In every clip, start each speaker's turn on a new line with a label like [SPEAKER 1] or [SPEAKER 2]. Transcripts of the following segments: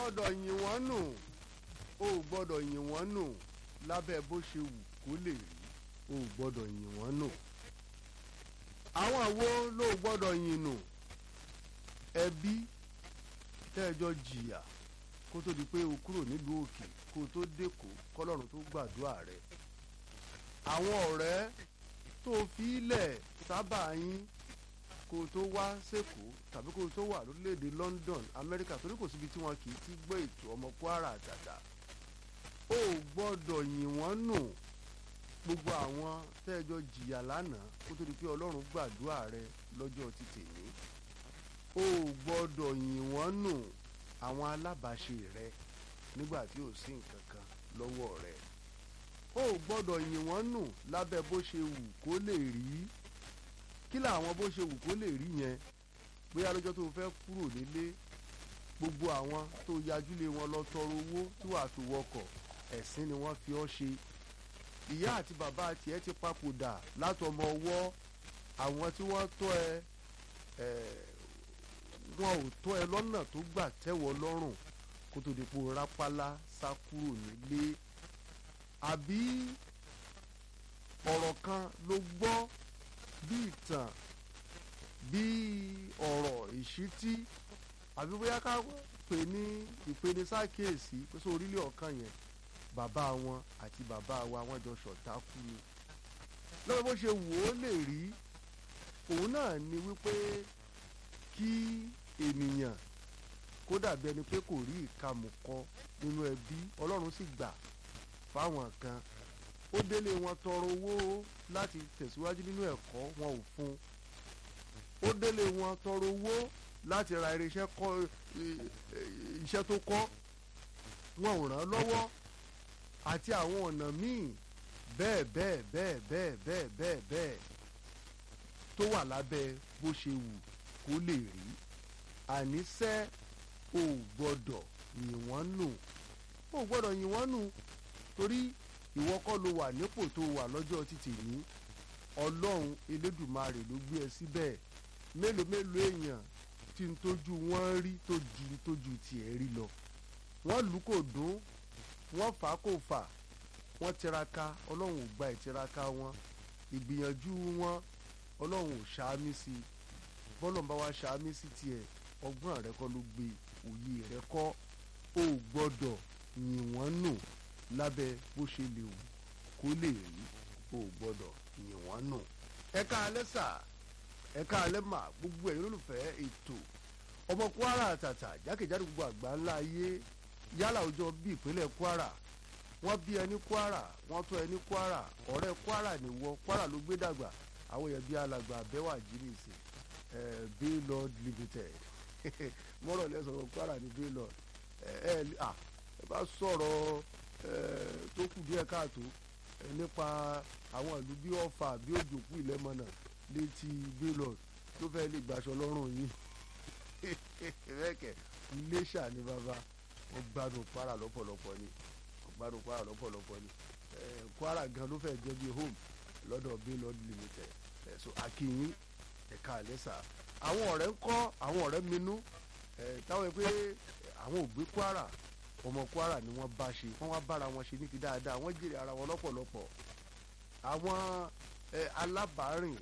[SPEAKER 1] gbọ́dọ̀ yìn wọ́n nù o ò gbọ́dọ̀ yìn wọ́n nù lábẹ́ bó ṣe wù kó lè rí o ò gbọ́dọ̀ yìn wọ́n nù àwọn wo ló gbọ́dọ̀ yìn nù ẹbí tẹ́ẹ̀jọ́ jìyà kó tó di pé o kúrò nílùú òkè kó o tó dẹ́kọ̀ kọ́lọ́run tó gbàdúrà rẹ àwọn ọ̀rẹ́ tó fi ilẹ̀ sábà yín kó o tó wá sẹ́kọ̀ọ́ tàbí kó o tó wà lórílẹ̀‐èdè London Amẹ́ríkà torí kò síbi tí wọn kì í ti gbọ́ ètò ọmọ Kwara àtàtà o ò gbọ́dọ̀ yìn wọ́n nù gbogbo àwọn tẹ́ẹ̀jọ́ jìyà lánàá kó tó di pé Ọlọ́run gbàdúrà rẹ lọ́jọ́ ti tèmi o ò gbọ́dọ̀ yìn wọ́n nù àwọn alábàáṣe rẹ nígbà tí ò sí nǹkan kan lọ́wọ́ rẹ o ò gbọ́dọ̀ yìn wọ́n nù lábẹ́ bó ṣe wù kó lè rí kí làwọn bó ṣe wù kó lè rí yẹn bóyá lọ́jọ́ tó fẹ́ kúrò nílé gbogbo àwọn tó yajúlé wọn lọ tọrọ owó tí wàá fi wọkọ̀ ẹ̀sìn ni wọ́n fi ọ́ ṣe ìyá àti bàbá tiẹ̀ ti papòdà látọmọ ọwọ́ àwọn tí wọ́n tọ́ ẹ wọn ò tọ́ ẹ lọ́nà tó gbà tẹ́wọ́ lọ́rùn kó tó di pò rápálá sá kúrò nílé àbí ọ̀rọ̀ kan ló gbọ́ bí ìtàn bí ọ̀rọ̀ ìṣítí àbí bóyá ká pè ní ìpenisákèésí pé sọ orílẹ̀ ọ̀kan yẹn bàbá wọn àti bàbá wa wọ́n jọ ṣọ̀tá kú ni lọ́wọ́ bó ṣe wò ó lè rí òun náà ni wípé kí ènìyàn kó dàbí ẹni pé kò rí ìkàmùkọ nínú ẹbí ọlọ́run sì gbà fáwọn kan ó délé wọn tọrọ owó láti tẹ̀síwájú nínú ẹ̀kọ́ wọn ò fún ó délé wọn tọrọ owó láti ra irinṣẹ́ kọ́ iṣẹ́ tó kọ́ wọn ò ràn án lọ́wọ́ àti àwọn ọ̀nà míì bẹ́ẹ̀ bẹ́ẹ̀ bẹ́ẹ̀ bẹ́ẹ̀ bẹ́ẹ̀ bẹ́ẹ̀ bẹ́ẹ̀ tó wà lábẹ́ bó ṣe wù kó lè rí àníṣe ò gbọ́dọ̀ yìn wọ́n nù ò gbọ́dọ̀ yìn wọ́n nù torí ìwọ kọ́ ló wà nípò tó wà lọ́jọ́ títì ní ọlọ́run elédùmarè ló gbé ẹ síbẹ̀ mélòó mélòó èèyàn tí ń tójú wọn rí tó ju tójú tiẹ̀ rí lọ wọ́n lù kò dún wọ́n fà á kò fà wọ́n tiraka ọlọ́run ò gba ìtiraka wọn ìgbìyànjú wọn ọlọ́run ò ṣàmì sí i bọ́lọ̀ ń bá wa ṣàmì sí tiẹ̀ ọgbọ́n rẹ kọ́ ló gbé òye rẹ kọ́ ó gbọ́dọ̀ yìn wọ́n nù lábẹ́ bó ṣe lè wù kó lè rí ó gbọ́dọ̀ yìn wọ́n nù. ẹ káalẹ́ sà ẹ káalẹ́ mà gbogbo ẹ̀yin olólùfẹ́ ètò ọmọ Kwara àtàtà jákèjádò gbogbo àgbà ńlá ayé yálà ọjọ́ bí ìpínlẹ̀ Kwara wọ́n bí ẹni Kwara wọ́n tọ́ ẹni Kwara ọ̀rẹ́ Kwara nìwọ Kwara ló gbé dàgbà àwọn èèyàn bíi alàgbà abẹ́wà jíríìsì Baylord Limited mọ́rọ̀ lẹ́sọ̀rọ̀ Kwara ní Baylord ẹ ẹ bá sọ̀rọ̀ tó kù díẹ̀ káàtó nípa àwọn ìlú bí Ọ̀fà bí Òjòkú Ìlẹ́mọ̀nà létí Baylord tó fẹ́ lè gbàṣọ lọ́rùn yìí rẹ́kẹ̀ Iléṣà ní bàbá wọ́n gbádùn Kwara lọ́pọ̀lọpọ̀ ni wọ́n gbádùn Kwara lọ́pọ̀lọpọ̀ ni Kwara gan ló fẹ́ jẹ́ bí home lọ́dọ̀ Baylord Limited so akínyín ẹ̀ka àlẹ́sà àwọn ọ̀rẹ́ ń kọ́ àwọn ọ̀rẹ́ minú táwọn pé àwọn ò gbé Kwara ọmọ Kwara ni wọ́n bá ṣe wọ́n wá bára wọn ṣe ní ti dáadáa wọ́n jèrè ara wọn lọ́pọ̀lọpọ̀ àwọn alábàárìn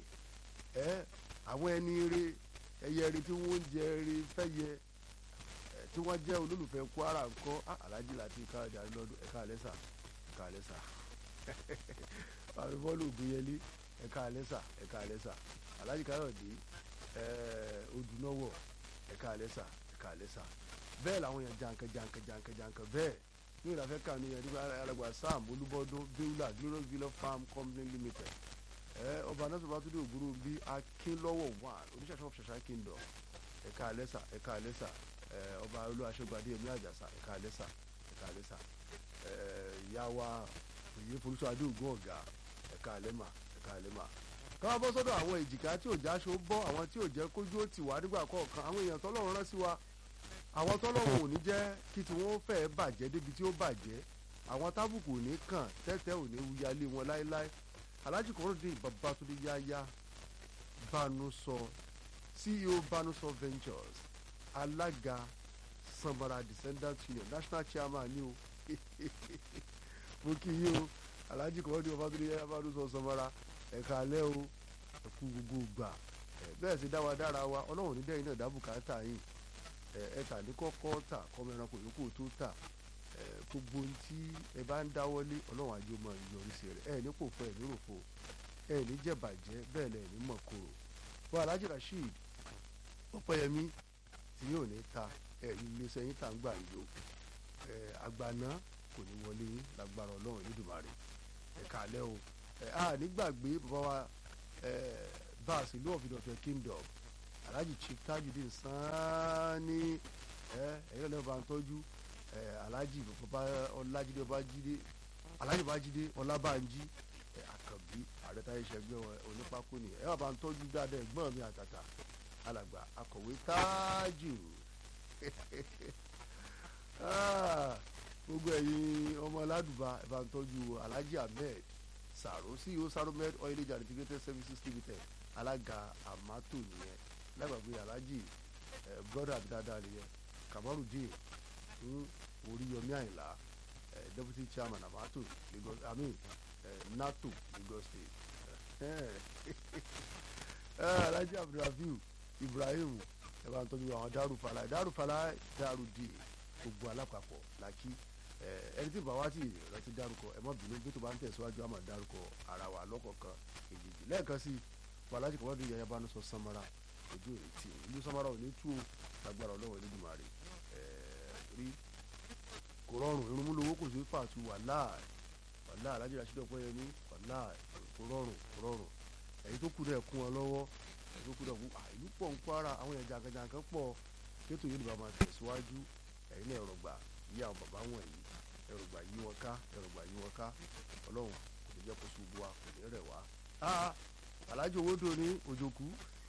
[SPEAKER 1] àwọn ẹni eré ẹyẹ eré tí wọ́n ń jẹ eré fẹ́yẹ tí wọ́n jẹ́ olólùfẹ́ Kwara ńkọ́ Alhaji láti káàdì àrílọ́dún ẹ̀ka àlẹ́sà ẹ̀ka àlẹ́sà àrùbọ́ọ̀lù ògbéyẹlé ẹ̀ka àlẹ́sà ẹ̀ka àlẹ́sà Alhaji Káyọ̀dé odùnọ́wọ̀ ẹ̀ka àlẹ́sà ẹ̀ka àlẹ́sà bẹ́ẹ̀ làwọn yẹn jankan jankan jankan jankan bẹ́ẹ̀ ní ìlàfẹ́ kànú yẹn nígbà alàgbà sam olúbọdún beulah glorious villa farm company limited ẹ ọba anásọ̀rọ̀ bàtúndé ògbóró bí akínlọ́wọ̀ one oníṣàṣà of ṣàṣà kingdom ẹ̀ka àlẹ́sà ẹ̀ka àlẹ́sà ẹ ọba olú aṣọ́gbadé ẹ̀mí àjàsà ẹ̀ka àlẹ́sà ẹ̀ka àlẹ́sà ẹ ìyá wa òye folúṣọ adé ògùn ọ̀gá ẹ̀ka àlẹ́mà ẹ̀ka àlẹ́mà káwá bọ́ sọ́dọ̀ àwọn èjìká tí ò jáṣọ bọ́ àwọn tí ò jẹ́ kójú ó tì wá nígbà kọ̀ọ̀kan àwọn èèyàn tọ́lọ́run rán sí wa àwọn tọ́lọ́run ò ní jẹ́ kí tí wọ́n fẹ́ bàjẹ́ débi tí ó bàjẹ́ àwọn tábùkù ò ní kàn tẹ́tẹ́ ò ní wuyalé wọn láéláé Alhaji Kọ́rọ́dé Babátúndé Yáyá Bánúsọ CEO Bánúsọ Ventures alága sanbara descendant union national chairman ni o mo kí yín o alhaji kọ́ọ́dún ọbátúndé abádùn sọ sanbara ẹ̀ka alẹ́ o ẹ̀kú gbogbo gbà bẹ́ẹ̀ sì dá wa dára wa ọlọ́run ní dẹ́yìn náà dábùkátà yìí ẹ̀ẹ́ta ní kọ́kọ́ tà kọ́mọ ẹranko yòókù tó tà gbogbo ohun tí ẹ bá ń dáwọ́lé ọlọ́run àjò mọ ìyọrísí rẹ̀ ẹ̀ ní pòfo ẹ̀ ní ròfo ẹ̀ ní jẹ̀bàjẹ́ bẹ́ẹ̀ lẹ̀ ní mọ̀kòrò bọ́ alhaji rasheed ọ̀pẹ́yẹmí tí yóò ní ta ẹ̀ iléeṣẹ́ yín tà ń gbà yìí o àgbàná kò ní wọlé yín lágbára ọlọ́run nídùmarè ẹ̀ka alẹ́ o a nígbàgbé bàbá wa báàsì ìlú ọ̀fìdọ̀fẹ́ kingdom alhaji chief tajudeen sanni ẹ̀yìn lẹ́yìn bá ń tọ́jú alhaji bàbá ọlájídé ọbájídé alhaji ọbájídé ọlábànjí àkànbí ààrẹ táyé ṣẹgbẹ́ onípákó ni ẹ wà bá ń tọ́jú dáadáa ẹ̀gbọ́n mi àtàtà alàgbà akọ̀wé tájù gbogbo ẹ̀yin ọmọ ládùbà ẹ bá ń tọ́jú alhaji ahmed sàrò ceo saromed oilage and integrated services limited alága amato nìyẹn lágbàgbé alhaji brother àbí dáadáa nìyẹn kamarudin oríyọmí àyìnlá deputy chairman amato lagos i mean nato lagos state alhaji abdulrafiu ibrahim ẹ bá ń tọ́jú àwọn dárúfàlà dárúfàlà dárúdì gbogbo alápapọ̀ làkì ẹni tí bàbá ti rántí dárúkọ ẹ má bínú bí tó bá ń tẹ̀síwájú àmọ́ dárúkọ ara wa lọ́kọ̀ọ̀kan èjèèjì lẹ́ẹ̀kan sí wàlájì kọ́mọ́dé yẹn bá ń sọ samara ojú èrè tí ìlú samara ò ní tú o lágbára ọlọ́wọ́ Elédùmarè rí kò rọrùn irunmú lówó kò sí fàtú wàhálà wàhálà alájì rasheed ọpẹ́yẹmí wàhálà kò rọrùn kò rọrùn èyí tó kù dẹ̀ kún ọ lọ́wọ́ èyí tó kù dẹ̀ kún ìlú pọ̀ ń Kwara àwọn èèyàn jàǹkànjàǹkàn pọ̀ kétò yìí ni bàbá máa tẹ̀síwájú ẹ̀yin náà ẹ̀rọ gbà yí àwọn bàbá wọ̀nyí ẹ̀rọ gbà yí wọn ká ẹ̀rọ gbà yí wọn ká ọlọ́run kò ní jẹ́ kó ṣubú wa kò ní rẹ̀ wá. alájò owó dò ní òjòkú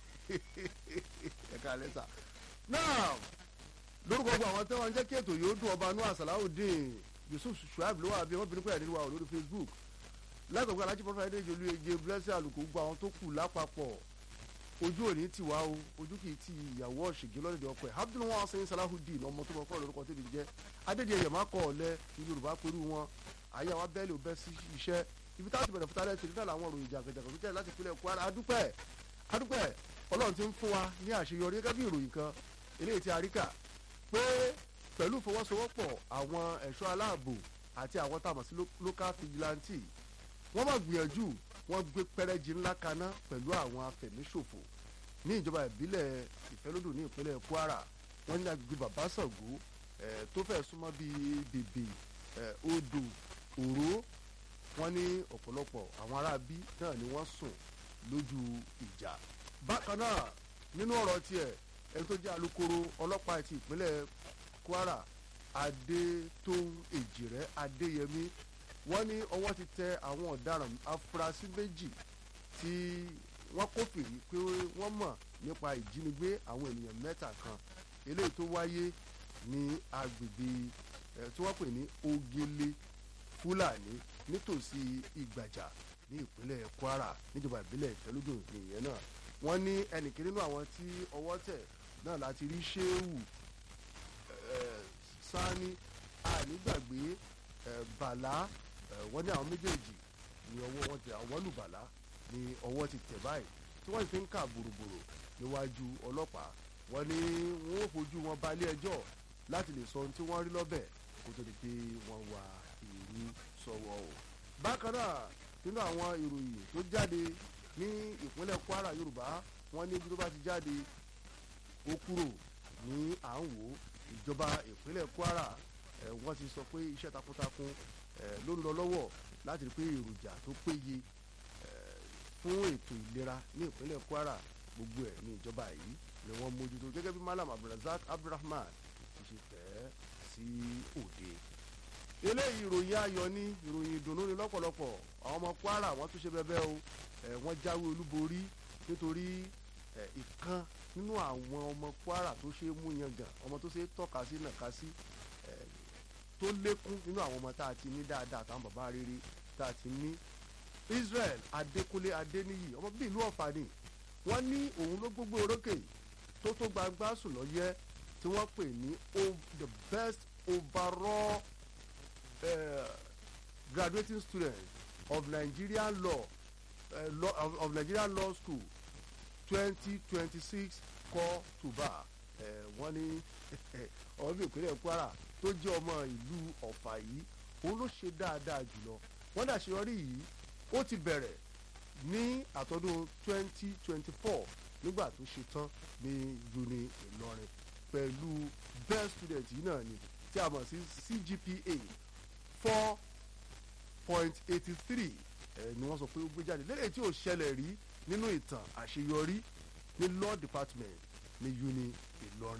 [SPEAKER 1] ẹ̀ka lẹ́sà. náà lórúkọ gbogbo àwọn tẹ́wọ̀n jẹ́ kí ètò yóò dùn ọba nua Salaudeen Yusuf Shuaib ló wà bí wọ́n bínú pé ẹ̀rí wa ò lórí Facebook lágbàgbọ́ alájí pọ́fà ẹ̀dẹ́jọ́ olú ege blessing àlùkò gbogbo àwọn tó kù lápapọ̀ ojú òní ti wá o ojú kì í ti ìyàwó ọ̀ṣìngín lọ́dẹ̀dẹ̀ ọkọ ẹ̀ abdulwọn asin salahudeen ọmọ tó bọ kọ́ lórúkọ tẹ́lẹ̀ jẹ́ adédè ẹ̀yẹ̀ má kọ́ ọ̀lẹ́ ní yorùbá pẹ̀lú wọn àyè àwọn abẹ́lé ò bẹ́ sí iṣẹ́ ibi táwọn ti bẹ̀rẹ̀ fúta lẹ́sìn nígbà làwọn òròyìn jàgàjàgà tó jẹ́ láti ìpínlẹ̀ Kwara adúpẹ́ adúpẹ́ ọlọ́run ti ń fún wa ní àṣeyọrí gẹ́gẹ́ bí ìròyìn kan eléyìí ti àríkà pé pẹ̀lú ìfọwọ́sowọ́pọ̀ àwọn ẹ̀ṣọ́ aláàbò àti àwọn táwọn sí local vigilante wọ́n máa gbìyànjú wọ́n gbé pẹ́rẹ́jì ńlá kaná pẹ̀lú àwọn afẹ̀míṣòfò ní ìjọba ìbílẹ̀ ìfẹ́lódò ní ìpínlẹ̀ Kwara wọ́n ní agbègbè bàbá Ṣàngó tó fẹ́ súnmọ́ bíi bèbè odò òró wọ́n ní ọ̀pọ̀lọpọ̀ àwọn aráabí náà ni wọ́n sùn lójú ìjà bákan náà nínú ọ̀rọ̀ tiẹ̀ ẹni tó jẹ́ alukoro ọlọ́pàá ti ìpínlẹ̀ Kwara Adétóun Èjìrẹ́ Adéyẹmí wọ́n ní ọwọ́ ti tẹ àwọn ọ̀daràn afurasí méjì tí wọ́n kófìrí pé wọ́n mọ̀ nípa ìjínigbé àwọn ènìyàn mẹ́ta kan eléyìí tó wáyé ní agbègbè ẹ̀ tí wọ́n pè ní Ogele Fúlàní nítòsí Ìgbàjà ní ìpínlẹ̀ Kwara níjọba ìbílẹ̀ Ìfẹ́lódò nìyẹn náà wọ́n ní ẹnìkan nínú àwọn tí ọwọ́ tẹ̀ náà láti rí Ṣéwù Sani ànígbàgbé Bàlá wọ́n ní àwọn méjèèjì ní ọwọ́ wọn tẹ àwọn lùbàlá ní ọwọ́ ti tẹ̀ báyìí tí wọ́n fi ń kà bòròbòrò níwájú ọlọ́pàá wọ́n ní wọ́n ó fojú wọn balẹ̀ ẹjọ́ láti lè sọ ohun tí wọ́n rí lọ́bẹ̀ kó tó di pé wọ́n wá ìrú sọ́wọ́ o. bákan náà nínú àwọn ìròyìn tó jáde ní ìpínlẹ̀ Kwara Yorùbá wọ́n ní ibi tó bá ti jáde ó kúrò ní à ń wò ìjọba ìpínlẹ̀ Kwara wọ́n ti sọ pé iṣẹ́ takuntakun ló ń lọ lọ́wọ́ láti rí pé èròjà tó péye fún ètò ìlera ní ìpínlẹ̀ Kwara gbogbo ẹ̀ ní ìjọba yìí ni wọ́n mójútó gẹ́gẹ́ bí Malam Abdulrasaq Abdulrahman ti ṣe fẹ́ sí òde. eléyìí ìròyìn ayọ̀ ní ìròyìn ìdùnnú ni lọ́pọ̀lọpọ̀ àwọn ọmọ Kwara wọ́n tún ṣe bẹ́bẹ́ o wọ́n jáwé olúborí nítorí ìkan nínú àwọn ọmọ Kwara tó ṣe é mú yangàn ọmọ tó ṣe é tọ́ka sí nàka sí tó lékún nínú àwọn ọmọ tá a ti ní dáadáa àtàwọn bàbá rere tá a ti ní Israel Adékúnlé Adéníyì ọmọ bíi ìlú Ọ̀fà ni wọ́n ní òun ló gbogbo orókè tó tó gbangba sùn lọ yẹ tí wọ́n pè ní the best overall uh, graduating student of Nigerian law, uh, law of, of Nigerian law school twenty twenty six kọ́ tùbà wọ́n ní ọmọ bíi ìpínlẹ̀ Kwara tó jẹ́ ọmọ ìlú Ọ̀fà yìí òun ló ṣe dáadáa jùlọ wọ́n dàṣeyọrí yìí ó ti bẹ̀rẹ̀ ní àtọ́dún twenty twenty four nígbà tó ṣe tán ní uni Ìlọrin pẹ̀lú best student yìí náà ni tí a mọ̀ sí CGPA four point eighty three ni wọ́n sọ pé ó gbé jáde lẹ́yìn tí ò ṣẹlẹ̀ rí nínú ìtàn àṣeyọrí ní law department ní uni Ìlọrin.